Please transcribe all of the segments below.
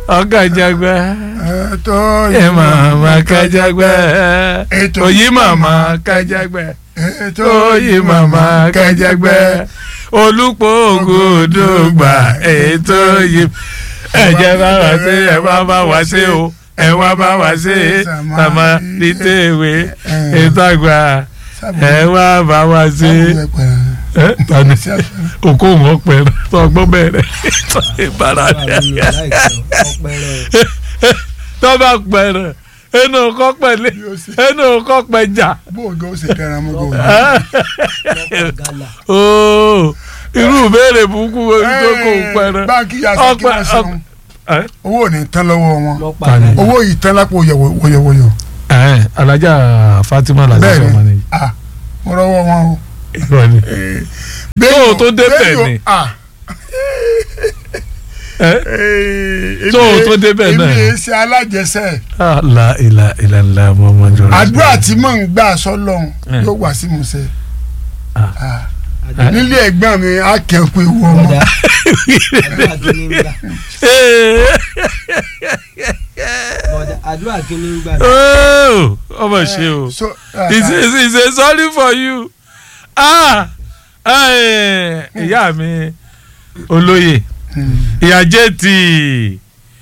ọ̀kàjàgbá ètò ẹ màmá kájàgbá Ètò òyì màmá kájàgbá ètò òyì màmá kájàgbá olùpọ̀ ògùdùgbà ètò yìí ẹ̀jẹ̀ bá wá sí ẹ̀ wá bá wá sí o ẹ̀ wá bá wá sí sàmà nítèwé ètò àgbà ẹ̀ wá bá wá sí ẹ̀ tani òkú wọn pẹ̀rẹ̀ tọgbọ́n bẹ̀rẹ̀ ìbára rẹ̀ tọ́ba pẹ̀rẹ̀ ẹnu kọ́ pẹ̀lẹ́ ẹnu kọ́ pẹ̀jà bóògì ó sì dára mọ́ gòkè. ooo irú ìbéèrè burúkú tó kò pẹ̀rẹ̀ báńkì yàtọ̀ kí wọ́n ṣeun owó ò ní tán lọ́wọ́ wọn Tani? owó yìí tán lápò wọ̀yọ̀wọ̀yọ̀ alájà Fatima làjà bẹ́ẹ̀ sọmọ ni ni ah mo rọwọ́ wọn o. irọ́ ni Béèyàn- o tó débẹ̀ béèyàn- ni? ah ẹ Ee, Tó o èmi- tó débẹ̀ náà. èmi èé ṣe alájẹsẹ̀ la ilà ilà ńlá Muhammadu àdúrà tí mò ń gbà sọ́lọ́hún Eh. yóò wá sí musẹ̀ Ah. Ah. nílé ẹ̀gbọ́n mi á kẹ́kọ̀ọ́ ewu ọmọ àdúrà kìíní ń gbà ooo ọmọ ṣe o So, ah, he say he say sorry for you ah eh, ìyá mi olóyè hmm. ìyá jẹ́ẹ̀tì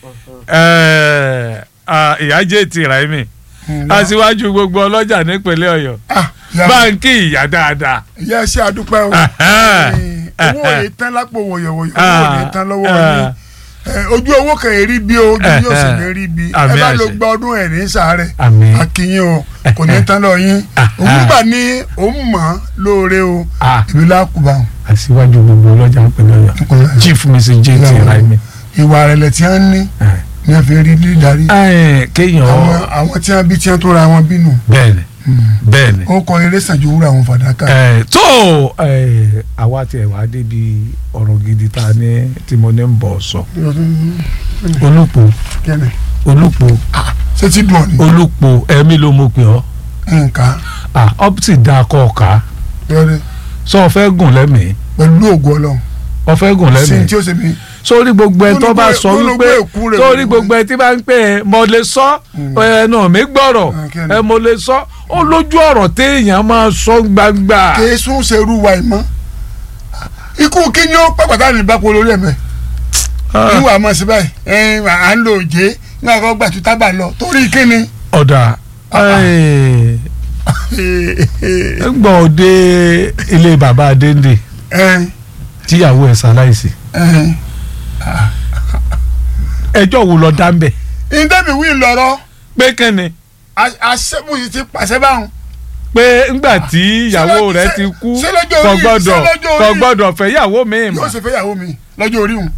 ìyá jẹ́ẹ̀tì Raimi Hmm. aṣíwájú gbogbo ọlọ́jà nípínlẹ̀ Ọ̀yọ́ Ah, ìyá- báńkì ìyá dáadáa. ìyá ṣe àdúpẹ́ o Ahán. Eh, owó ò ní tán lápò wọ̀yọ̀wọ̀yọ̀ owó ò ní tán lọ́wọ́ yín Eh, ojú owó kan èrí bí o ojú yóò sì ní rí bí ẹ Àmín bá lọ àṣẹ. gba ọdún ẹ̀ ní sàárẹ̀ àmín akínyìn o kò ní tán lọ yín òun gbà ní òun mọ̀ ọ́ lóore o Ah. èmi lákùbà o. aṣíwájú gbogbo ọlọ́jà nípínlẹ̀ Ọ̀yọ́ chief mrs jẹ́ẹ̀tì Raimi. ìwà rẹ̀lẹ̀ tí wọ́n ní ní wọ́n fi rí ní darí Eh, kéèyàn àwọn àwọn tí wọ́n bí tí wọ́n tó ra wọn bínú bẹ́ẹ̀ni bẹ́ẹ̀ni. ó kọ eré sànjú wúrà àwọn fàdákà. Eh, tó eh, àwa tiẹ̀ wá débi ọ̀rọ̀ gidi ta ní tí mo ní ń bọ̀ sọ olùpọ̀ kẹ́nẹ̀ olùpọ̀ ṣé tí dùn ọ́ ni olùpọ̀ ẹ̀mí ló mọ̀ pé ọ́ nǹkan ah ọ́pítì dáa kọ́ ọ̀ka lórí sọ ọ fẹ́ gùn lẹ́mìí pẹ̀lú ògùn ọlọ́run ọ fẹ́ gùn sí lẹ́mìí tí ó ṣe mí sórí gbogbo ẹ tó bá Gbólógbó- sọ wípé gbólógbó èkú rẹ̀ sórí gbogbo gbogbo ẹ tí bá ń pè é mo lè sọ ẹnu mi gbọ́rọ̀ Ah, kí ni? ẹ mo lè sọ ó lójú ọ̀rọ̀ téèyàn máa sọ gbangba. kèé sún ṣerú wa ìmọ̀ ikú kí ni ó pàpàtà ní ìbápo lórí ẹ̀mẹ́ níwà mọ̀ sí báyìí ẹ̀ẹ́n à ń lo òjé nígbà kan gbà tó tábà lọ torí kí ni. ọ̀dà gbọ́ òde ilé bàbá adéǹde ẹ̀ẹ́n tíyàwó ẹ̀ ṣaláìsí ẹ̀ẹ́n ẹjọ́ wo lọ dá ń bẹ̀ ìdẹ́bi wí lọ́rọ́ pé kẹ́ni àṣẹ́bùsì ti pàṣẹ báwọn. pé ńgbà tí ìyàwó rẹ̀ ti kú ṣé lọ́jọ́ kò orí- gbọ́dọ̀ ṣé lọ́jọ́ kò orí- gbọ́dọ̀ fẹ́ ìyàwó mi yóò mọ́ ṣe fẹ́yàwó mi lọ́jọ́ orí wọn.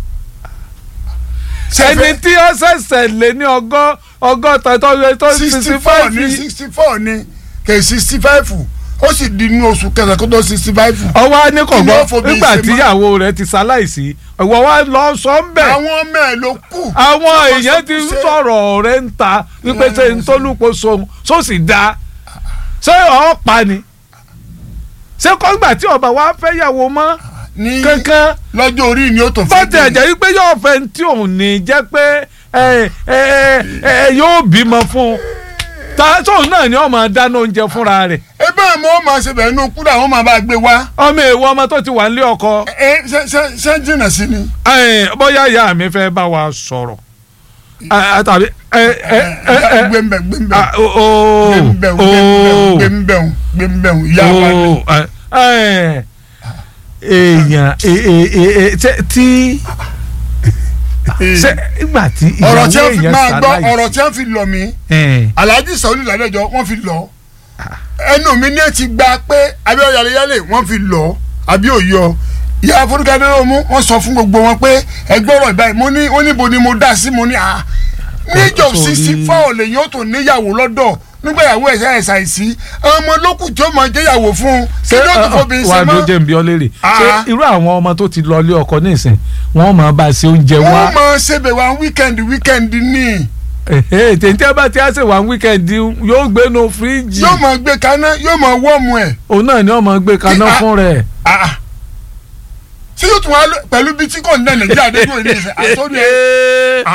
ẹni tí ó ṣẹ̀ṣẹ̀ lé ní ọgọ́ ọgọ́ta tó yẹ tó sixty sixty four five ní yìí. sixty four ní kè sixty five ó sì di inú oṣù kẹsàn-án kó tó sixty five. ọwọ́ á ní Kí ni kọ̀gbọ́n ó fòbí nígbà ṣe tí mọ́? ìyàwó rẹ̀ ti ṣaláìsí ìwọ wa lọ sọ ń bẹ̀ àwọn ọmọ ẹ̀ ló kù. àwọn Ṣé wọ́n èèyàn sọ ti ń pé ṣé- sọ̀rọ̀ rẹ̀ ń ta wípé ṣe ń tólúpo sohun só sì da ṣé ọ̀ pa ni ṣé kọ́ńgbà tí ọba wa fẹ́ yàwó mọ́ ní kankan lọ́jọ́ orí ni ó tó bó ti ẹ̀jẹ̀ wípé yóò fẹ́ tí òun ní jẹ́ pé ẹ ẹ ẹ yóò bímọ fún un ta tóun náà ni ó máa dáná oúnjẹ fúnra rẹ̀ ebe àmọ́ ó máa ṣe bẹ̀rẹ̀ inú kúrò àwọn máa bá gbé wá. ọmọ èèwọ̀ ọmọ tó ti wà nílé ọkọ ẹ ṣe ṣe ṣe jìnnà sí ni. ẹ, bóyá ìyá mi fẹ́ bá wa sọ̀rọ̀ ẹ, tàbí ẹ ẹ ẹ ẹ gbẹ̀mbẹ̀ gbẹ̀mbẹ̀ ah, o- o- gbẹ̀mbẹ̀ o- gbẹ̀mbẹ̀ gbẹ̀mbẹ̀ ìyá wa ni. o- ẹ, ẹ, èèyàn ẹ- ẹ- ẹ- ẹ, tẹ- tí ṣe ìgbà tí ọ̀rọ̀ tí ìyàwó wọ́n fi èèyàn máa gbọ́ ṣaláìsí ọ̀rọ̀ tí wọ́n fi lọ mí ẹ, alhaji sọ̀rọ̀ ìlànàjọ wọ́n fi lọ ẹnu mi ní ẹ ti gba pé abíọ́ yàlẹ́yàlẹ́ wọ́n fi lọ àbí òyọ ìyá afọdúkadé ló mú wọ́n sọ fún gbogbo wọn pé ẹgbẹ́ ọ̀rọ̀ ìbáyìí mo ní ó níbo ni mo dá sí mo ní à níjọ Sorry. sixty four lèyìn ó tún níyàwó lọ́dọ̀ nígbà ìyàwó ẹ̀ṣẹ̀ ẹ̀ṣà ìsí ọmọ lókùn tí ó máa jẹ́yàwó fún un kí ló tún fọbi ṣe wà ló mọ́ jẹ́ nbí ọ léèrè Ah. ṣé irú àwọn ọmọ tó ti lọ ilé ọkọ nísìn wọ́n máa bá a ṣe oúnjẹ wá wọ́n máa ṣèbẹ̀ wá wíkẹ́ndì wíkẹ́ndì ní tèntè bá ti á ṣe wà wíkẹ́ndì yóò gbénu fíríjì yóò máa gbé kaná yóò máa wọ́ọ̀mù ẹ̀ òun náà ni wọ́n máa gbé kaná Kí- ah. fún rẹ̀. Ah. ṣé yóò tún wá lọ- pẹ̀lú bí tí kò ní nàìjíríà dé dúró ilé ìṣẹ́ àtọ́jú ẹ̀. Ah, ah.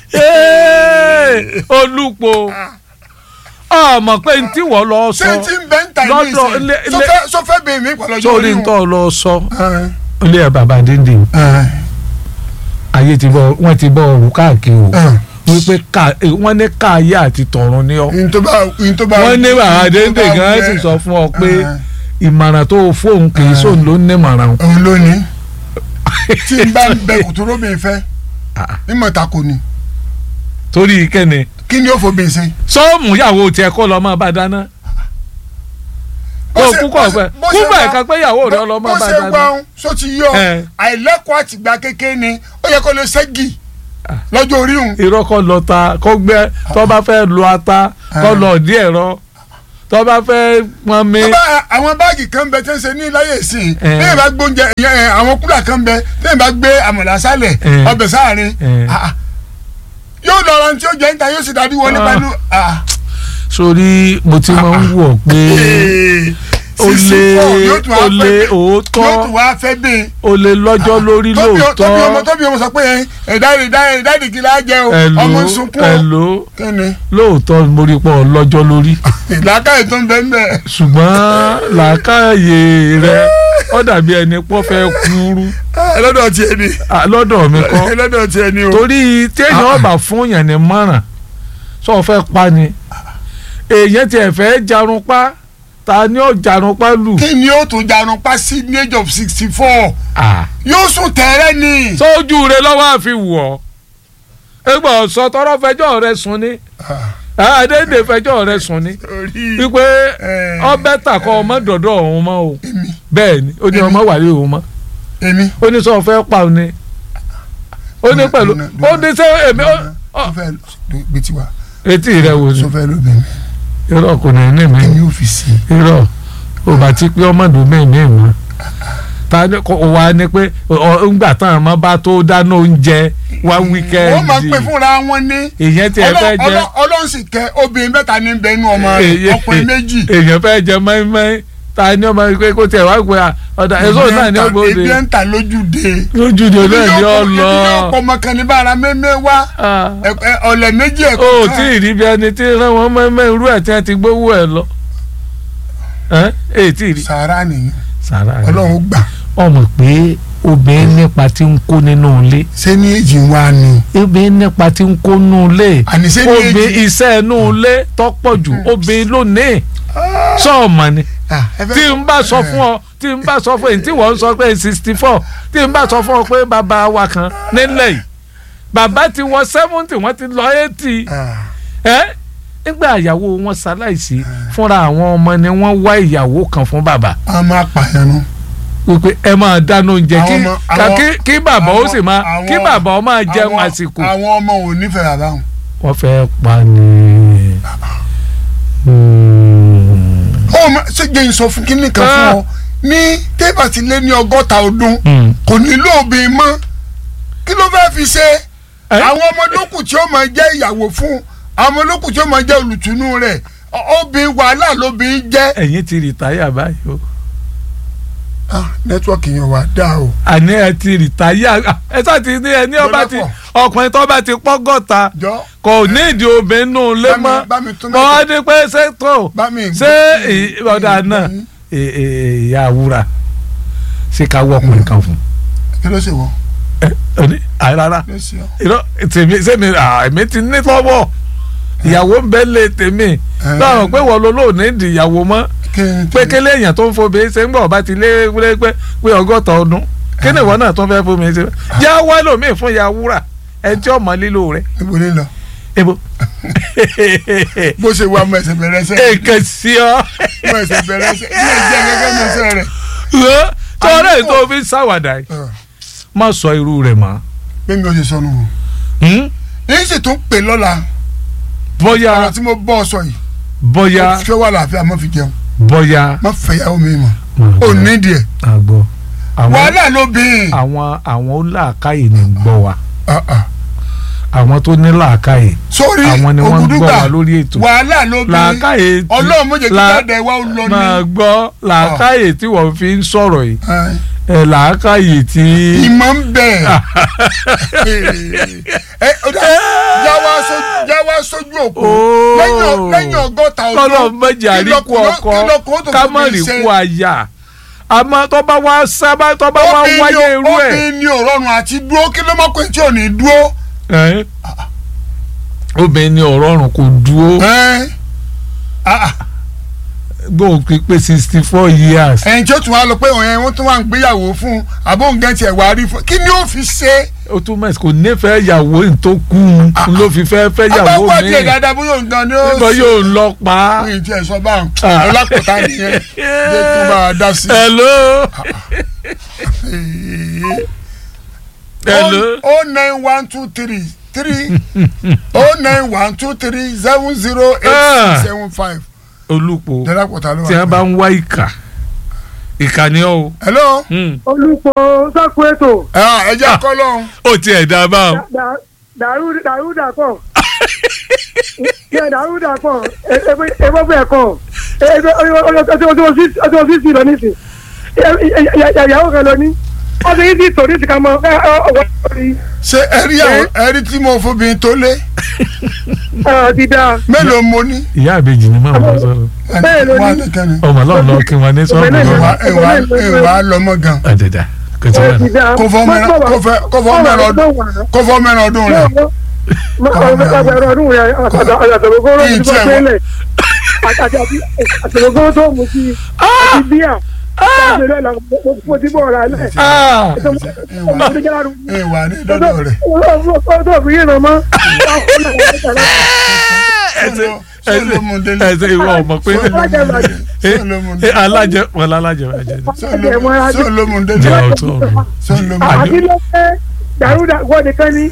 Ee, olùpọ̀ ọmọ pé n tí wọ́n lọ sọ ṣé tí ń bẹ́ ń ta ìlú lọ́dọ̀ ìsìn ilé- sọfẹ́ sọfẹ́ bèè mí pẹ̀lú ọjọ́ sórí orí ń wọn. tọ́ lọ sọ Ẹ, ilé ẹ̀ bàbá díndì ẹ, ayé ti bọ̀ wọ́n ti bọ̀ ọ̀rù káàkiri o ẹ. wípé ká eh, wọ́n ní káàyé àti tọ̀run ní ọ n tó bá n tó bá wọ́n ní bàbá n tó díndì bá gan wù sì ẹ́. sọ fún ọ pé Ẹ, ìmọ̀ràn tó o fóun kì í Ẹ. sóun ló ní ìmọ̀ràn o. òun ló ní tí n bá ń bẹ kòtòrò mi fẹ́ Ah. mímọ̀ ta kò ní torí kẹ́ni kí ni ó fò bèè ṣe. sọ́ọ̀mù ìyàwó tiẹ̀ kọ́ lọ́ọ́ máa bá dáná Bó kó ṣe- kúkọ̀ bó ṣe- fẹ́ bó ṣe kúbẹ̀ wá- kan pé ìyàwó rẹ̀ bó- ọlọ́ọ́ bó máa bá ṣe dáná. wá ń sọ ti yọ Ẹ. àìlẹ́kọ̀ọ́ àtìgbà kékeré ni ó yẹ kó lè ṣẹ́gi lọ́jọ́ orí òun. irọ́ kọ́ lọ ta kó gbẹ tó bá fẹ́ lo ata kó lọ dí ẹ̀rọ tó bá fẹ́ pọn mi. Tó bá àwọn báàgì kan bẹ tí ń ṣe ní láyé ìsìn Ẹ. bẹ́ẹ̀ bá gbóúnjẹ ìyẹn, ẹ, àwọn kúlà kan bẹ tẹ́ẹ̀ bá gbé àmàlà sálẹ̀ Ẹ. ọbẹ̀ sáàrin Ẹ. ah, ah. yóò lọ ra ní tí ó jẹ́ níta yóò sì dájú wọlé Ah. pẹ̀lú. ah. sórí mo ti máa ń wọ̀ pé Ee, o sísí lè pọ̀, yóò tún wá o fẹ́ lè bẹ́ẹ̀. òótọ́ yóò tún wá fẹ́ bẹ́ẹ̀. o lè lọ́jọ́ lórí tóbi o- tóbi ọmọ lóòótọ́ tóbi ọmọ sọ pé ẹ dáàdì dáàdì dáàdì kí la jẹ o ẹ̀lò ọmọ ń sunkún o ẹ̀lò kíni lóòótọ́ mo rí pọ̀ lọ́jọ́ lórí ìlàkàyè tó ń bẹ ń bẹ. ṣùgbọ́n làákàyè rẹ ó dàbí ẹni pọ́ fẹ́ kúrú ẹlọ́dọ̀ tiẹ̀ ni Ah, lọ́dọ̀ mi kọ́ ẹlọ́dọ̀ tiẹ̀ ni o. torí téèyàn ọba fún yàn ní mọ́ràn sọ fẹ́ pa ni èèyàn tiẹ̀ fẹ́ jarun pa ta ni ó jarun pa lù. kí ni ó tún jarun pa sí ní age of sixty four Ah. yóò sùn tẹ́rẹ́ ni. sójú rẹ lọ́wọ́ àfi wọ̀ ọ́ egbò sọ tọrọ fẹjọ́ rẹ sùn ni àdéhùn fẹjọ́ rẹ sùn ni orí wípé Eh. ọbẹ̀ tàkọ́ ọmọ dọ̀dọ̀ ọ̀hún mọ́ o èmi bẹ́ẹ̀ ni ó ní ọmọ wà lé òun mọ́ èmi. ó ní sọ fẹ́ pa òun ni ó ní pẹ̀lú Dúnà, ó dúnà, ní sẹ́ èmi ó tó ó- fẹ́ gbé tiwa etí rẹ wò ni tó fẹ́ lóbi mi irọ́ kò ní ní mi èmi ò fi sí i. irọ́ ò bá ti pé ọmọdún mẹ́ẹ̀mí mọ́ ta ni kò wá ní pé ọ- ńgbà táwọn ọmọ bá tó dáná oúnjẹ wá wíkẹ́ndì wọ́n máa ń pè fúnra wọn ní. èèyàn tiẹ̀ fẹ́ Ọlọ́- jẹ Ọlọ́- Ọlọ́run sì kẹ́ obìnrin mẹ́ta ní bẹ́ẹ̀ nú ọmọ rẹ̀ èèyàn- ọkùnrin méjì. èèyàn fẹ́ jẹ mọ́ínmọ́ín ta ni ọmọ pé kó tiẹ̀ wá pé à, ọ̀dà èso náà ni ó gbòde ebi ń ta lójúde. lójúde náà ni ó ebi lọ yóò pọ̀ ọmọ kan ní bára mẹ́mẹ́ wá Ah. ẹ- ẹ- ọ̀lẹ̀ méjì ó ẹ̀kọ́ tí ì rí bí ẹni tí rán wọn mọ́ínmọ́ín irú ẹ̀ tí wọ́n ti gbówó ẹ̀ lọ ẹ̀ ẹ̀ tí ì rí. sàárà nìyẹn sàrà rẹ̀. ọlọ́run gbà ọmọ pé obìnrin nípa tí ń kó nínú ilé ṣé ní èjì wa ni. obìnrin nípa tí ń kó nínú ilé àní ṣé ní obìnrin èjì. iṣẹ́ inú ilé tọ́pọ̀ jù obìnrin lónìí sọ́ọ̀mọ̀ ni Ah, ẹ fẹ́- tí n bá sọ fún ọ tí n bá sọ fún ẹ tí wọ́n sọ pé sixty four tí n bá sọ fún ọ pé bàbá wa kan nílẹ̀ yìí bàbá ti wọ seventy wọ́n ti lọ eighty Ah, ẹ́ nígbà ìyàwó wọn ṣaláìsí fúnra àwọn ọmọ ni wọ́n wá ìyàwó kan fún bàbá a máa pààyàn nu. wípé ẹ máa dáná oúnjẹ kí Àwọn ọmọ- ká- àwọn- kí kí bàbá ó àwọn- sì máa àwọn- kí bàbá ó máa jẹun Àwọn- àsìkò. àwọn ọmọ ò nífẹ̀ẹ́ bàbá wọn. wọ́n fẹ́ pa ni. ó ma ṣe jẹ́ ìsọ fún kínní kan fún ọ ní tébà ti lé ní ọgọ́ta ọdún Hmm. kò nílò obìnrin mọ́ kí ló fẹ́ fi ṣe Ẹ? àwọn ọmọ lókù tí ó máa jẹ́ ìyàwó fún àwọn ọmọ lókù tí ó máa jẹ́ olùtùnú rẹ̀ ọ- obìnrin wàhálà lóbìnrin jẹ́. ẹ̀yin ti rìtáyà báyìí o Ah, nẹ́tíwọ́ọ̀kì yẹn wà dáa o. àní ẹ ti rìtáyà ẹ sá ti ní ẹni ọba ti Lọ́lọ́pọ̀. ọkùnrin tó bá ti pọ́gọ́ta jọ kò ní ìdí obìnrin nù lé Bá mi- mọ́ bá mi tún kọ́ mẹ́tò. ọ́ ní pé ṣètò bá mi. ṣé ì- ọ̀dà náà ì- ì- ìyá àwúrà ṣé ká wọ́ ọkùnrin kan fún kí ló ṣe wọ́n ẹ ẹ ní àìrárá kí ló ṣe ọ́. irọ́ tèmi sẹ́mi èmi ti ní lọ́wọ́ ìyàwó ń bẹ́ lé tèmi láwọn pé wọ́n ló lóòní di ìyàwó mọ́ kí n pé kélé èèyàn tó ń fobi ṣe ń gbọ́ ọba ti lé wúlé pé pé ọgọ́ta ọdún kí ni ìwọ náà tó ń fẹ́ fomi ṣe já wá lómi fún ìyá wúrà ẹni tí ọmọ lílo rẹ níbo ní lọ ebo bó ṣe wà mọ ẹsẹ̀ bẹ̀rẹ̀ ẹsẹ̀ èkè sí ọ mọ ẹsẹ̀ bẹ̀rẹ̀ ẹsẹ̀ ní ìjẹ́ gẹ́gẹ́ ní ẹsẹ̀ rẹ̀. tọ́lá ètò òfin ṣàwàdà yìí má sọ irú rẹ̀ mọ́ bí mi ò ṣe sọnù o. Hmm? yín sì tún pè lọ́la bóyá ọ̀rọ̀ tí mo bọ́ ọ sọ yìí bóyá fẹ́ wà láàfin àmọ́ fi jẹun bóyá má fẹ́ yàwó mi mọ̀ ò ní díẹ̀ àgbọ̀ àwọn wàhálà ló bí àwọn àwọn oláàkáyè ní ń gbọ́ wa i àwọn tó ní làákàyè sórí àwọn ni wọ́n ń gbọ́ ògùdùgbà wa lórí ètò wàhálà ló bí i làákàyè tí ọlọ́run méje kí la- jáde wá ó lọ ní. máa gbọ́ làákàyè tí wọ́n fi ń sọ̀rọ̀ yìí Ẹ, ẹ làákàyè tí. ìmọ̀ ń bẹ̀. ẹ ọ̀dà yàwá sójú yàwá sójú òkú Ooo. lẹ́yìn lẹ́yìn ọgọ́ta ọdún kọ́lọ̀ mẹ́jì àríkú kí lọkùnrin- kí ọkọ lọkùnrin tó ká fi má mí rí ṣe? kú àyà àmọ́ tó bá wá sábà tó bá wá Obìnrin wáyé ni- irú ẹ̀. obìnrin ni òrọ̀rùn àti dúró kí ló má pè tí ò ní dúró. Ẹ́. obìnrin ni ọ̀rọ̀ ọ̀run kò dúró Ẹ́. Ah, ah. gbóhùn pípé sixty four years. ẹ̀yin tí ó tún wá lọ pé òun yẹn wọ́n tún wá ń gbéyàwó fún un àbóǹgẹ́ tiẹ̀ wá rí fún un kí ni ó fi ṣe. ó tún mẹ́sì kò nífẹ̀ẹ́ ìyàwó yìí tó kú un ló fi fẹ́ fẹ́ ìyàwó agbáwọ̀ mi díẹ̀ dáadáa bóyá òun gan ni ó nígbà yóò lọ pa á. ní ìtì ẹ̀sọ́ bá ń Ah. ọlápẹ̀tà nìyẹn jẹ́ tó bá a dá sí. hello hello o nine one two three three o nine one two three seven zero eight six seven five olùpọ̀ dọ́lápọ̀tà ló wà. tí a bá ń wá ìkà ìkà ni ọ́ o. hello Hmm. olùkọ́ sáku ètò ẹ jẹ́ akọ́lọ́ ó tiẹ̀ dá a bá wọn. dàrú dàpọ̀ yẹ dàrú dàpọ̀ ẹgbẹ́ bẹ́ẹ̀ kọ́ ọjọ́ sísì lọ nísì ìyàwó kan lọ ní ọjọ́ yìí ti tò ní ìsìnká mọ́ ọwọ́ orí ṣé ẹ rí àwọn ẹ rí tí mo fobìnrin tó lé ti dá mélòó mo ní. ìyá àbèjì ni màmá sọ̀rọ̀ Bẹ́ẹ̀ ló ní. wà nìkan ni. ọmọ náà lọ kí wọn ní sọ́ọ̀bù Bẹ́ẹ̀ ló ní. náà. ìwà ìwà ìwà lọmọ gan. àdèdà kò tí wọn. ti dá kó fọ́ mẹ́rin kó fẹ́ kó fọ́ mẹ́rin ọdún kó fọ́ mẹ́rin ọdún rẹ̀. ọgbẹ̀rún ọdún rẹ̀ àtàlógún ló ti fọ́ pélé àtàlógún tó mú sí àti bíà mo ti bọ̀ ọ̀rá lẹ̀ Ah! ìwà ní dọ́dọ̀ rẹ̀. ọdún òfin yìí nà mọ́ ẹsẹ̀ Solomon Dele. ẹsẹ̀ ìwọ ọmọ pé Solomon ẹ alájẹ wọn alájẹ alájẹ ni. Solomon Solomon jẹ Dele. ọtọ mi. Solomon àti lọ́pẹ́ dàrúdà wọ́n nìkan ni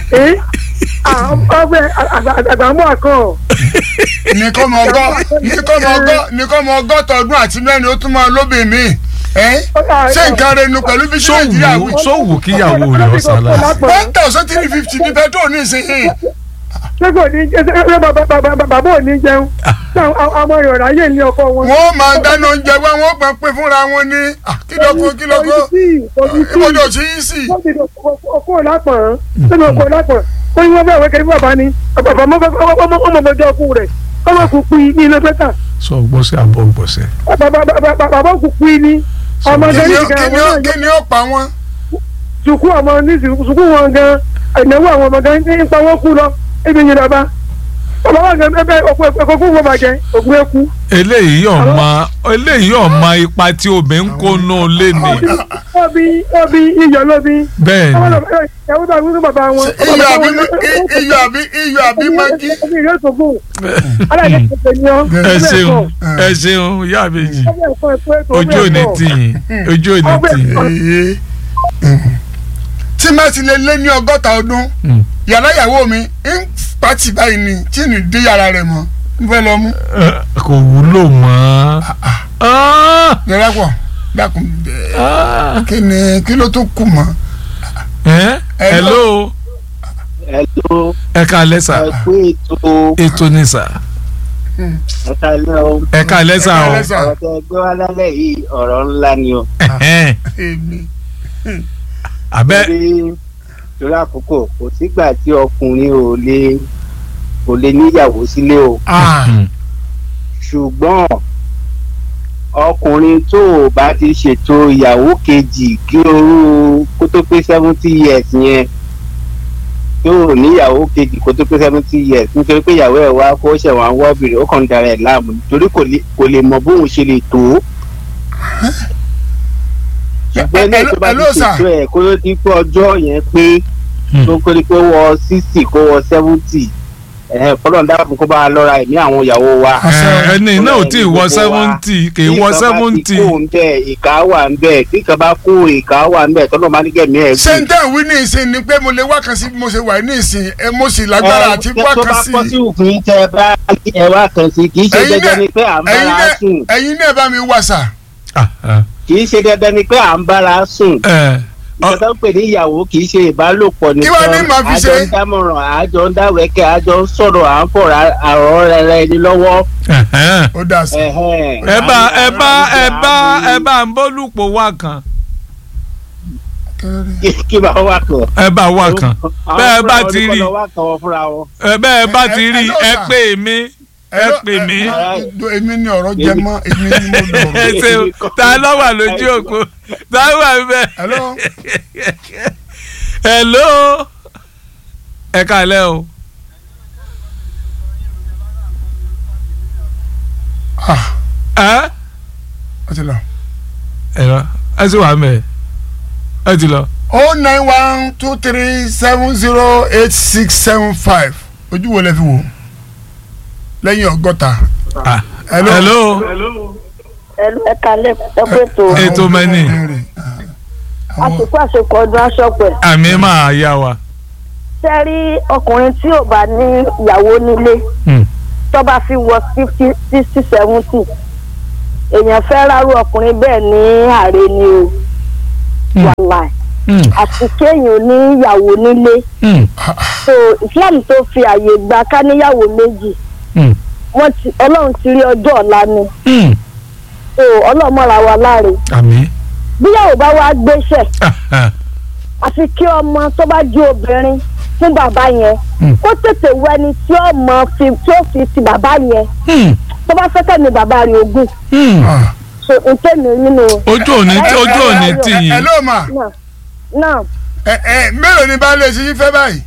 ọgbẹ́ àgbàmú àkọ́ ní kọ́ mọ ọgọ́ ní kọ́ mọ ọgọ́ ní kọ́ mọ ọgọ́ta ọdún àti mẹ́rin ó tún máa lóbìn mi. ṣé nǹkan rẹ̀ nu pẹ̀lú bí nàìjíríà wí. sówù sówù kíyàwó rẹ̀ ọ̀sálà. one thousand three fifty ní pẹ́trol ní ìsinyìí. sẹ́kọ̀ ní bàbá ò ní jẹun àwọn ọ̀rọ̀ ayé ní ọkọ wọn. wọ́n máa dáná oúnjẹ wá wọ́n gbọ́n pé fúnra wọn ní kílókó kílókó ìbọdọ̀ sí í sí. ọkọ lápọ̀n sẹ́mi ọkọ lápọ̀n ó ní wọ́n fẹ́ wẹ́kẹ́ ní bàbá ni bàbá ọmọọmọdé ọkù rẹ̀ ọmọ kù pín ní iná pẹ́tà sọ gbọ́sẹ̀ àbọ̀ gbọ́sẹ̀. bàbá kù pín ní ọmọdé ní ìgbà kí ni ó kí ni ó pa wọ́n. sùkú ọmọ ní sùkú wọn gan ìnáwó àwọn ọmọ gan ní ipa wọn kú lọ ebi yìí lọba ọmọ wọn gan ẹgbẹ ọkọ ẹkọ fún wọn bàjẹ́ ògùn ẹkú. eléyìí ọmọ eléyìí ọmọ ipa tí obìnrin kó nù lé ní. ọbí ọbí iyọ̀ lóbi. bẹ́ẹ̀ ni ìyàwó bá wúlò bàbá wọn. iyọ̀ àbí iyọ̀ àbí iyọ̀ àbí magi. ọbí ìyọ̀ tó gùn. aláìlẹ̀ tètè ni ọ́. ẹ ṣeun ẹ ṣeun ìyá àbèjì ojú òní tìyìn ojú òní tìyìn. tí má ti lè lé ní ọgọ́ta ọdún Mm. yàrá ìyàwó mi ń pàtì báyìí ni tí ní dé yàrá rẹ̀ mọ́ n fẹ́ lọ mú. Ẹ, kò wúlò mọ́. Ah! yàrá pọ̀ dákun bẹ́ẹ̀ Ah! kí ni kí ló tó kù mọ́. Ẹ, hello Hello, ẹ ká lẹ́sà ẹ kú ètò ètò ní sà ẹ̀ka ilé o. ẹ ká lẹ́sà Ẹ ká o. lẹ́sà. ọ̀rọ̀ tẹ gbé wá lálẹ́ yìí ọ̀rọ̀ ńlá ni o. Ẹ̀hẹ́n. èmi Abẹ́ torí torí àkókò kò sígbà tí ọkùnrin ò lè kò lè níyàwó sílé o. ṣùgbọ́n ọkùnrin tó o bá ti ṣètò ìyàwó kejì kí orú kó tó pé seventy years yẹn tó o níyàwó kejì kó tó pé seventy years nítorí pé ìyàwó ẹ̀ wá kó ṣẹ̀wọ̀n àwọn obìnrin ó kàn ń darẹ̀ láàmú nítorí kò lè- kò lè mọ bóun ṣe lè tó. ṣùgbọ́n ní Hello- ìjọba ti hello, sir. ṣètò ẹ̀ kó ló di pé ọjọ́ yẹn pé tó kó di pé wọ sixty kó wọ seventy fọlọ́n dábàá kó bá a lọ́ra ẹ̀mí àwọn ìyàwó wa ẹ, ẹni náà ò tí ì wọ seventy kì í wọ seventy. tí kò ń bẹ ìka wà ń bẹ tí kan bá kó ìka wà ń bẹ tọ́lọ́ máa ní kẹ́mi ẹ̀ ṣé n tẹ́ ìwé ní ìsìn ni pé mo lè wá kan sí bí mo ṣe wà ní ìsìn ẹ mo sì lágbára àti wá tó kan bá sí. kọ́ sí òfin tẹ bá ẹ wá kan sí kì í ṣe Ẹ̀yin dandan náà- ni pé à ń ẹ̀yin bára náà- sùn ẹ̀yin náà bá mi wà sà. Ah, ah. kì í ṣe dandan ni pé à ń bára sùn Ẹ, ọ- ìjọba ń pè ní ìyàwó kì í ṣe ìbálòpọ̀ Kí wàá ní màá fi àjọ ṣe? ń dámọ̀ràn àjọ ń dáwẹ́kẹ́ àjọ ń sọ̀rọ̀ à ń fọ̀rọ̀ àrọ̀ rẹ̀ ẹni lọ́wọ́. ẹ̀hẹ́n. ó dà sí. ẹ̀hẹ́n. ẹ bá ẹ bá ẹ bá ẹ bá ń bólúpọ̀ wá kan. kí kí bá wà kàn. ẹ bá wà kan bẹ́ẹ̀ bá ti rí àwọn wà kàn wọ́n fúnra wọn. ẹ bẹ́ẹ̀ bá ti ẹ- rí ẹ- ẹ ẹ- pè mí ẹ pè mí èmi ni ọ̀rọ̀ jẹ mọ́ èmi ni mo ẹ lọ̀rọ̀. ṣe o ta ló wà lójú òpó ta ló wà bẹ́ẹ̀. hello hello ẹ kálẹ́ o. ah ẹ ó ti lọ. ẹ lọ ẹ sì wà mẹ ẹ ti lọ. o nine one two three seven zero eight six seven five ojú wo lẹ fi wò lẹ́yìn ọgọ́ta. Ah, hello. hello ẹlú ẹka lẹkọọ ètò Ètò mẹ́ni. àsìkò àsìkò ọdún aṣọpẹ àmì máa yá wa. sẹrí ọkùnrin tí ò bá ní ìyàwó nílé Hmm. tó bá fi wọ fifty sixty seventy èèyàn fẹ́ rárú ọkùnrin bẹ́ẹ̀ ní ààrẹ ni o Hmm. wàláì Hmm. àti kéèyàn ní ìyàwó nílé Hmm. so Islam tó fi àyè gba ká níyàwó méjì Hmm. wọ́n ti Ọlọ́run ti rí ọjọ́ ọ̀la ni Hmm. so Ọlọ́run mọ̀ra wa láre àmì. bíyàwó bá wá gbéṣẹ̀ Ah, ah. àfi kí ọmọ tó bá jí obìnrin fún bàbá yẹn Hmm. kó tètè wọ ẹni tí ó mọ fi tí ó fi ti bàbá yẹn Hmm. tó bá fẹ́ kẹ́mi bàbá rẹ̀ ogún Hmm. Ah. so ntẹ́mi nínú. ojú òní ojú òní tì yín. hello ma náà náà ẹ ẹ mélòó ni baálé ṣe yín fẹ́ báyìí.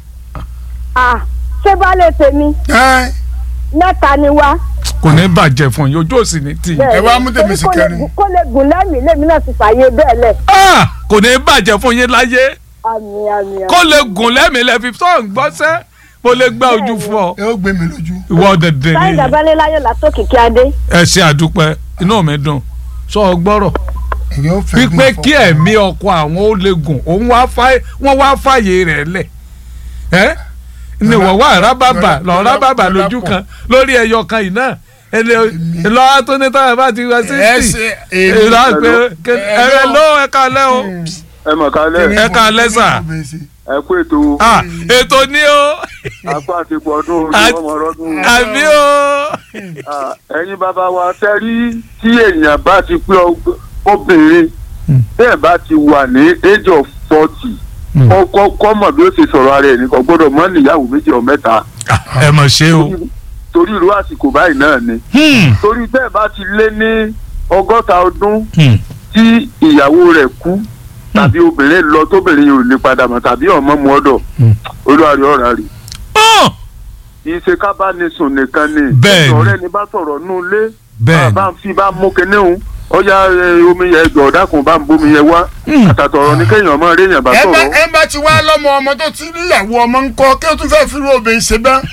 à ṣé baálé tèmi ẹ mẹ́ta ni wá. kò ní bàjẹ́ fún yín ojú òsì ní tì yín. bẹ́ẹ̀ Ẹ wá ni. mú tèmi Torí sí kó lè kẹrin. gùn- kó lè gùn lẹ́mìí lèmi náà ti fààyè bẹ́ẹ̀ lẹ̀. Ah, kò ní bàjẹ́ fún yín láyé àmì àmì àmì. kó lè gùn lẹ́mìí lẹ́fi tó ń gbọ́sẹ́ mo lè gbá ojú fún ọ. ẹ ó gbé mi lójú. ìwọ dẹ̀dẹ̀ sáyìn ni dàbálẹ̀ láyọ̀ látòkìkí adé. ẹ ṣe àdúpẹ́ inú mi dùn sọ ọ gbọ́rọ̀ èyí ó fẹ́ wípé kí ẹ̀mí ọkọ àwọn ó lè gùn òun wá fáyé wọ́n wá fàyè rẹ̀ lẹ̀ ẹ́ ni wọ́n wá rábàbà lọ rábàbà lójú kan lórí ẹyọ kan yìí náà ẹni lọ́wọ́ tó ní táwọn bá ti wá sí ẹ sí ṣe ìlà èmi. pé ẹ̀rẹ̀ ló ẹ̀ka lẹ́ o ẹ mọ̀ kálẹ̀ Ẹ káalẹ́ sà. ẹ kú ètò Ah, ètò ní o apá àti pọ̀dún Àti- ọmọ ọdún àbí o ẹ̀yin bàbá wa tẹ́rí tí èèyàn bá ti pé ọg- obìnrin Hmm. bẹ́ẹ̀ bá ti wà ní age of forty Hmm. kọ́kọ́ kọ́ mọ̀ bí ó ṣe sọ̀rọ̀ ara ẹ̀ nìkan gbọ́dọ̀ mọ́ níyàwó méjì ọ̀ mẹ́ta Ah, ẹ mọ̀ ṣe o torí irú àsìkò báyìí náà ni Hmm, torí bẹ́ẹ̀ bá ti lé ní ọgọ́ta ọdún hmm, tí ìyàwó rẹ̀ kú tàbí obìnrin lọ tóbìnrin yìí ò ní padà mọ́ tàbí ọmọ mu ọ̀dọ̀ Hmm. olúwarí ọ̀rá rè Oh, ìṣe ká bá ní sùn nìkan ni Bẹ́ẹ̀ ni. ọ̀rẹ́ ni bá sọ̀rọ̀ nù lé bẹ́ẹ̀ ni. bá ń fi bá mú kinní òun ọjà ẹ, omi yẹn ẹgbẹ́ ọ̀dàkùn bá ń bomi yẹn wá Hmm. àtàtọ̀rọ̀ ní kéèyàn máa rí èèyàn bá ẹ bá sọ̀rọ̀ ẹ bá ti wá lọ́mọ ọmọ tó ti níyàwó ọmọ ńkọ́ kí o tún fẹ́ fi irú obìnrin ṣe bá.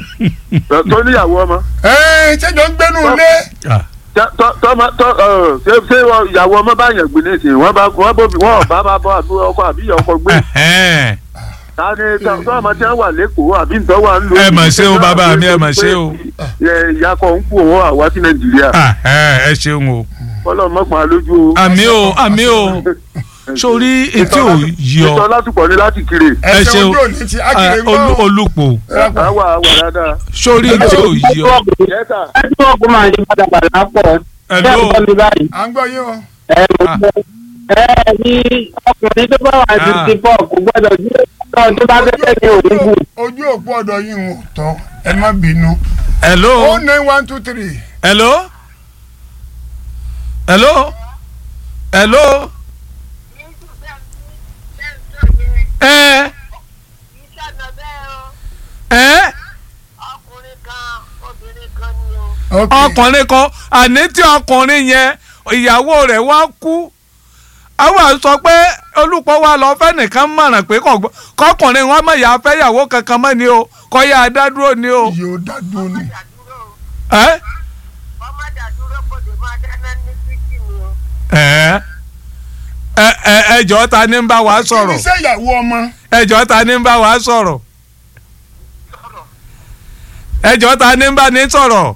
tó níyàwó ọmọ ẹ ṣẹjọ ń gbénu ilé. Ah, Tọ́- tọ́- tọ́mọ- tọ́- ọ̀, ṣé ṣé ìyàwó ọmọ bá yàn gbé nísìnyí wọ́n bá wọ́n bóbi wọ́n bá bá bọ́ àbí ọkọ àbí ìyá ọkọ gbé ẹ̀hẹ́n. ta ni tọ́ tọ́ ọmọ tí wọ́n wà lẹ́kọ̀ọ́ àbí ntọ́ wà ń lò. Ẹ mà ṣe o, bàbá mi, ẹ mà ṣe o. ìyá kan ń kú òun àwa sí nàìjíríà Ah, ẹ ẹ ṣeun o fọlọ́ mọ́pàá lójú o. àmì o àmì o sórí etí ò yí ìtọ́ ọ látùpọ̀ ní láti kiri. Ẹ ẹsẹ ṣeun. ojú òní ti Ah, ákìrè olú- ńkọ́. olùpò àwa àwa dáadáa. sórí etí ò yí ọ. yẹ́tà nẹ́tíwọ́ọ̀kì máa ń ṣe pátápátá pọ̀ ṣé ẹ̀ Hello. ń gbọ́ mi báyìí. à ń gbọ́ yín o. ẹ mo Ah. gbọ́ ẹ ní ọkùnrin tó bá wà fifty four kò gbọ́dọ̀ sí ọ̀dọ́ tó bá fẹ́ ní òun kù. ojú òpó ọ̀dọ̀ yín ò tọ́ ẹ má bínú. hello o nine one two three. hello hello hello ẹ ẹ ok ọkùnrin kan àní tí ọkùnrin yẹn ìyàwó rẹ̀ wá kú àwọn sọ pé olùpọ̀ wa lọ fẹ́ nìkan mọ̀ràn pé kò gbọ́- kọkùnrin wọn mọ̀ yà fẹ́ yàwó kankan mọ́ ni o kọ́ yà á dá dúró ni o. yóò dá dúró ni. ẹ ẹ ẹ ẹ ẹjọ́ ta ni ń bá wa kí sọ̀rọ̀ ni iṣẹ́ ìyàwó ọmọ. ẹjọ́ ta ni ń bá wa sọ̀rọ̀ ẹjọ́ ta ni ń bá ní sọ̀rọ̀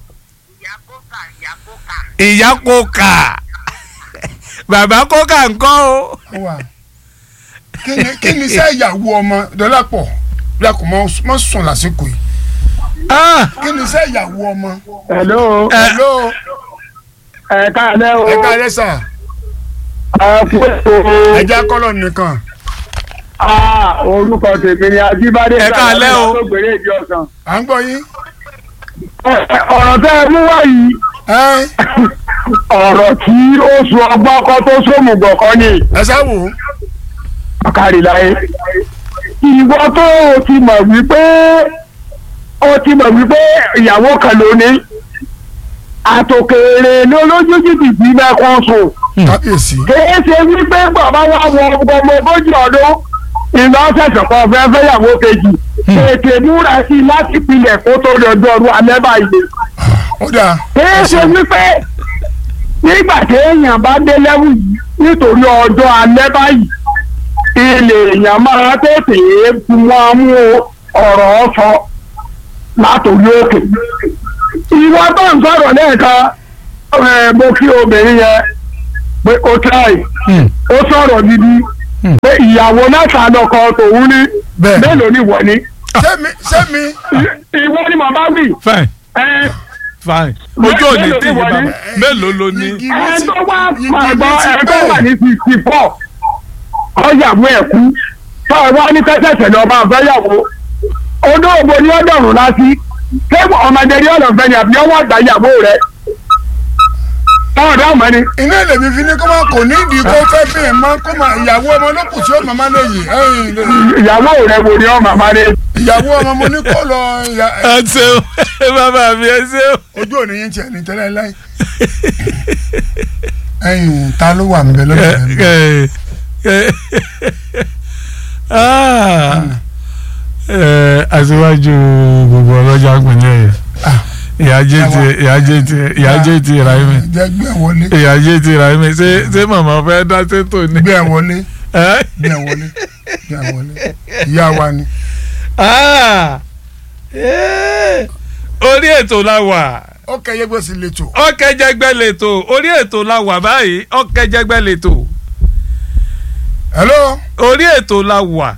ìyá kókà bàbá kókà ńkọ́ o. ó wà. kí ni kí ni iṣẹ́ ìyàwó ọmọ dọ́lápọ̀ lákò mọ́ sùn lásìkò yìí. Ah, kí ni iṣẹ́ ìyàwó ọmọ. hello ẹ hello ẹ káàlẹ́ o ẹ káalẹ́ sà ẹ kú ètò ẹ já kọ́lọ̀ nìkan. Ah, orúkọ tèmi ni Ajíbádé. Ẹ káalẹ́ o. tó gbèrè ìdí ọ̀sán. à ń gbọ́ yín. ọ̀rọ̀ tẹ́ ẹ mú wá yìí ẹ ọ̀rọ̀ tí ó sun ọgbọ́n kọ́ tó sómùgọ̀ kọ́ ni ẹ ṣáwò. káríláyé. ìwọ tó o ti mọ̀ wípé o ti mọ̀ wípé ìyàwó kan ló ní àtòkèrè lólójú jìbìtì mẹ́kún sùn. kábíyèsí. kìí ṣe wípé bàbá wa wọ ọmọ ogójì ọdún ìlú ọ̀sẹ̀sẹ̀ kan fẹ́ fẹ́yàwó kejì ètè múra sí i láti pilẹ̀ kó tó lọ́dọ̀ ọdún alẹ́ báyìí. ó dáa. kìí ṣe wípé nígbà tí èèyàn bá dé lẹ́wù yìí nítorí ọjọ́ alẹ́ báyìí ilé èèyàn máa tètè wọn mú ọ̀rọ̀ sọ látòrí òkè. ìwọ tó ń sọ̀rọ̀ lẹ́ẹ̀kan ẹ̀, mo kí obìnrin yẹn pé ó try ó sọ̀rọ̀ gidi pé ìyàwó mẹ́ta lọkọ tòun ní Bẹ́ẹ̀. mélòó ni wọ́n ní. sẹ́mi sẹ́mi. ìwọ ni màmá wì. fine ẹ fine ojú òní Mélòó tí ni yìí wọ́n bàbá ní? mélòó ló ní. Igi ẹ ti- tó wá igi pàgbọ́ ti ẹ tó pẹ́. wà ní sixty four ọ̀yàwó ẹ̀ kú tó ẹ wá ní tẹ́tẹ̀sẹ̀ ní ọba àfẹ́yàwó olóògbé ni ọ̀dọ̀rùn lásì ṣé ọmọdé ní ọ̀lọ́fẹ́ ni àbí ọwọ́ àgbà ìyàwó rẹ̀ táwọn ọ̀dọ́ ọmọ ni. iná ìlèmí fi ní kó máa kò ní ìdí kó fẹ́ bí ẹ̀ máa kó máa ìyàwó ọmọ lókùn tí ó màmá lè yìí ẹ̀yìn lè ìyàwó rẹ̀ wò ni ọmọ àmàlẹ. ìyàwó ọmọ mo ní kó lọ ìyá- ẹ ṣeun bàbá mi ẹ ṣeun. ojú òní yín tiẹ̀ ní tẹ́lẹ̀ láì. ẹ̀yìn ta ló wà níbẹ̀ lọ́dọ̀ rẹ̀ Ah. Eh, aṣíwájú gbogbo ọlọ́jà pínlẹ̀ yẹn ìyájé ti ìyájé ti ìyájé ti Ráímì jẹ́ gbé ẹ̀ wọlé ìyájé ti Ráímì ṣé ṣé màmá fẹ́ dá sétò ni. gbé ẹ̀ wọlé Eh? gbé ẹ̀ wọlé gbé ẹ̀ wọlé ìyá wa ni. Ah. Eh. orí ètò la wà ó kẹyẹ gbèsè lẹ́tọ̀ ọkẹjẹgbẹ lètò orí ètò la wà báyìí ọkẹjẹgbẹ lètò hello orí ètò la wà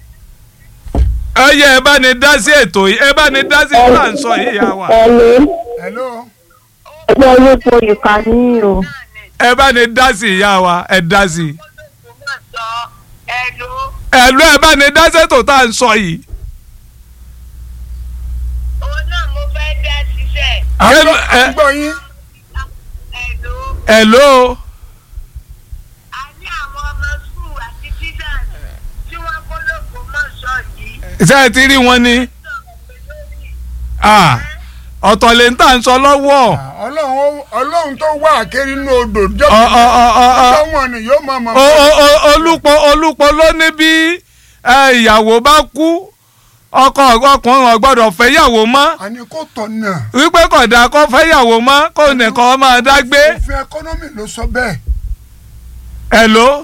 ẹyẹ ẹ bá ní dá sí ètò yìí ẹ bá ní dá sí ìlà ń sọ yìí yà wà ẹ̀lẹ́ hello ẹgbẹ́ orúkọ ìkànnì o. ẹ bá ní dá sí ìyá wa ẹ dá sí Hello. ẹlú ẹ bá ní dá sètò tá à ń sọ yìí òun náà mo fẹ́ dá ṣiṣẹ́. à ń Hello, gbọ́- à ń eh. gbọ́ yín Hello. ẹló a ní àwọn ọmọ skul àti teachers tí wọ́n kó lóko mọ́ ṣọ́ọ̀jì. ṣé ẹ ti rí wọn ni sọ̀rọ̀ pé lórí Ah, ọ̀tọ̀ lè ń tà ń sọ lọ́wọ́ ọlọ́run ó- ọlọ́run tó wà kéré inú odò jọ́ Ọ- ọ- ọ- ọ- ọ- ọlọ́wọ́n ni yóò máa mọ̀ o- o- o- olùpọ̀ olùpọ̀ ló ní bí ẹ, ìyàwó bá kú ọkọ ọkùnrin ò gbọ́dọ̀ fẹ́ yàwó mọ́ àní kò tọ̀ náà wípé kódà kó fẹ́ yàwó mọ́ kó nìkan máa dágbé òfin ẹkọ́nọ́mì ló sọ bẹ́ẹ̀ ẹ̀ló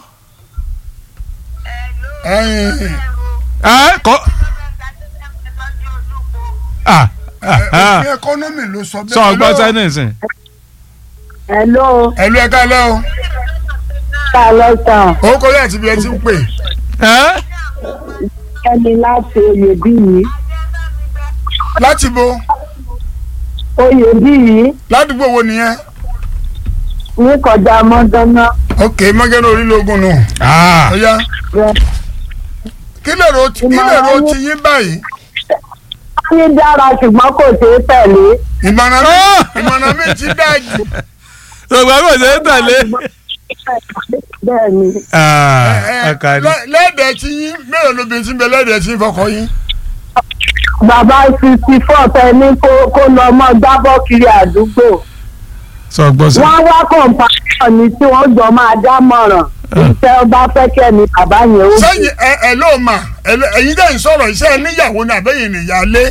ẹ̀yìn ẹ kọ́ ah, ah, ah. òfin ẹkọ́nọ́mì ló sọ bẹ́ẹ̀ sọ ọgbọ́n sẹ́nìsìn hello ẹ̀lú ẹ̀ka lẹ́ o ta lọ sàn owó kọ́lé àti ibi ẹ ti ń pè ẹ́ ẹni láti oyè bí yìí láti bo oyè bí yìí ládùúgbò wo nìyẹn ní kọjá mọ́dánná ok mọ́gẹ́rẹ́ orílẹ̀-ogun nù Ah, ọ̀ya rẹ̀. kí lè ro kí lè ro ti yín báyìí ní dára ṣùgbọ́n kò ṣeé tẹ̀lé ìmọ̀ràn mi Ah! ìmọ̀ràn mi ti dáa jù ṣùgbọ́n kò ṣe é tẹ̀lé. bẹ́ẹ̀ ni Ah, Ẹ, ọkàrí. lẹ́- lẹ́ẹ̀dẹ̀ tí yín mélòó lóbi tí ń bẹ lẹ́ẹ̀dẹ̀ tí ń fọkọ yín bàbá sixty four tẹ ní kó kó lọ mọ gbábọ́ kiri àdúgbò sọ gbọ́ sọ. wọ́n wá kọ̀ǹpáṣọ̀ ni tí wọ́n jọ máa dámọ̀ràn iṣẹ́ ọba fẹ́kẹ́ ni bàbá yẹn ó sẹ́yìn ẹ ẹ ló mà ẹ ló- ẹ̀yin dẹ́yìn sọ̀rọ̀ iṣẹ́ níyàwó ní àbẹ́yìn nìyálé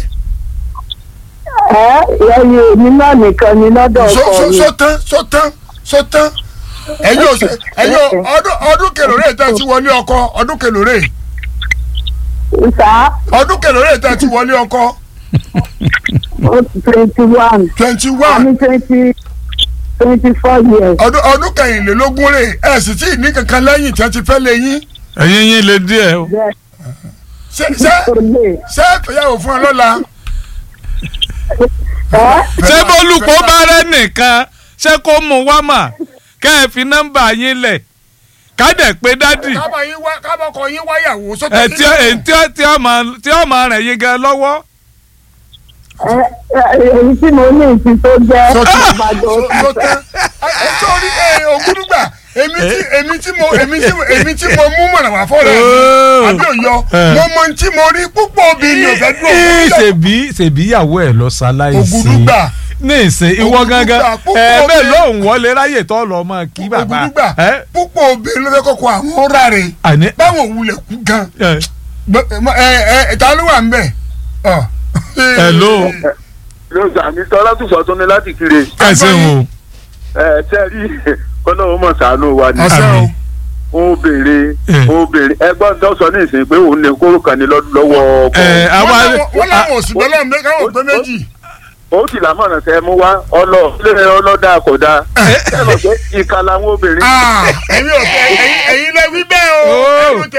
ẹ ẹyẹ èmi náà nìkan ni lọ́dọ̀ so ọkọ so mi so tán so tán so tán ẹ̀yin ò ṣe- ẹ̀yin ò- ọdún ọdún kèlòrè tẹ́ ti wọlé ọkọ ọdún kèlòrè ìsà ọdún kèlòrè tẹ́ ti wọlé ọkọ twenty one twenty àmì one twenty twenty four years ọdún ọdún kẹrìnlélógún rè ẹ sì tí ì ní kankan lẹ́yìn tí wọ́n ti fẹ́ lé yín ẹ̀yin yín lè díẹ̀ o. bẹ́ẹ̀ ṣé ṣé tó lè ṣé ìfẹ́yàwó fún ẹ lọ́la ẹ ṣé bólúkọ bá rẹ nìkan ṣé kó mú wá mà kẹ́ ẹ fi nọ́mbà yín lẹ̀ kádẹ̀ pé dádì kábọ̀ yín wá kábọ̀ kọ yín wáyàwó sọ́tẹ̀ ẹ tí ẹ tí ó tí ó máa tí ó máa rẹ̀ yín gan lọ́wọ́. ẹ ẹ èyí tí mo ní ìsìn tó jẹ́ àbàdàn sọ́tẹ̀ ẹ sọ́ọ́rí ẹ ògúdùgbà èmi tí èmi tí mo èmi tí mo èmi tí mo mú mọ̀nà wá fọ́ọ̀rọ̀ Oh. mi àbí òyọ Eh. mo mọ tí mo rí púpọ̀ obìnrin ò fẹ́ dúró Ee, fún mi. ṣèbí ṣèbí ìyàwó ẹ̀ lọ ṣaláìsí. ògúdùgbà ní ìsìn ìwọ Ògúdùgbà, gangan púpọ̀ ẹ bẹ́ẹ̀ obìnrin- lóun wọlé ráyè tó lọ mọ kí bàbá. ògúdùgbà ẹ púpọ̀ obìnrin ló fẹ́ kọ́kọ́ àwọn ọ̀rá rẹ̀ àní. báwọn òwúlẹ̀ kú gan ẹ Gbọ́- ẹ ẹ ta ló wà ń bẹ̀ ọ. Hello. ló sàmì tọ́lá tó sọ tún ní láti kiri ẹ ṣeun ẹ tẹ́ rí kọ́lọ́wọ́ mọ̀ sànú wa ni ọ̀sẹ̀ o ó béèrè Eh. ó béèrè ẹgbọ́n tó sọ ní ìsìn pé òun lè kóró kan ní lọ́dún lọ́wọ́ ọkọ ẹ àwa wọ́n láwọn- wọ́n láwọn òsì bẹ́ẹ̀ lọ́nà káwọn pé méjì. ó sì lámọ̀ràn tẹ́ mú wá ọlọ ilé ọlọ́dà kódà ẹ lọ pé ìka làwọn obìnrin. Ah, ẹ̀yin ò fẹ́ ẹ̀yin ẹ̀yin lẹ wí bẹ́ẹ̀ o Oh. ẹ̀yin ò tẹ